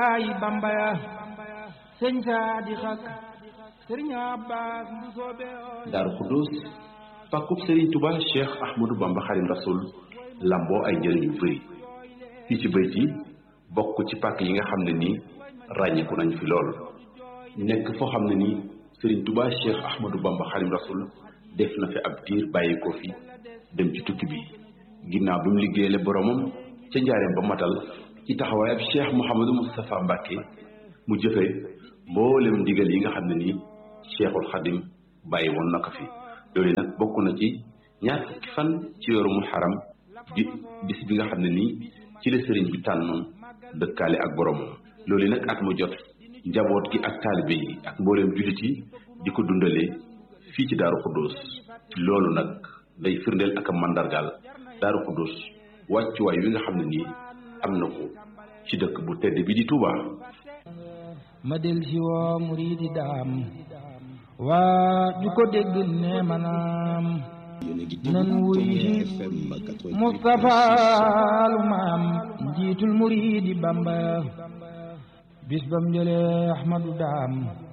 ay bambaya sëñ saadi xak sëriñ abbas bu soobe daaru xudus pàkkub sëriñ tuba cheikh ahmadou bamba xadim rasul lamboo ay njëriñ yu bëri fii ci bayt yi bokk ci pàkk yi nga xam ne nii ràññeeku nañ fi lool nekk foo xam ne nii sëriñ tuba cheikh ahmadou bamba xadim rasul def na fi ab diir bàyyi ko fi dem ci tukki bi ginnaaw bi mu liggéeyale boromam ca njaareem ba matal ci taxawaay ab cheikh mouhamadou moustapha mbàkke mu jëfe mboolem ndigal yi nga xam ne nii cheikhul xadim bàyyi woon na ko fi loolu nag bokk na ci ñaar fukki fan ci weeru muharram bi bis bi nga xam ne nii ci la sëriñ bi tànnoon dëkkaale ak boromam loolu nag at mu jot njaboot gi ak taalibe yi ak mbooleem jullit yi di ko dundalee fii ci daaru xuddoos loolu nag day firndeel ak a màndargaal daaru xuddoos wàccuwaay wi nga xam ne nii am na ko ci dëkk bu tedd bi di Touba. ma del si woo muridi daam waa ju ko dégg ne manaam nan wuy si Mustafa lu maam njiitul muridi Bamba bis bam jëlee Ahmadu daam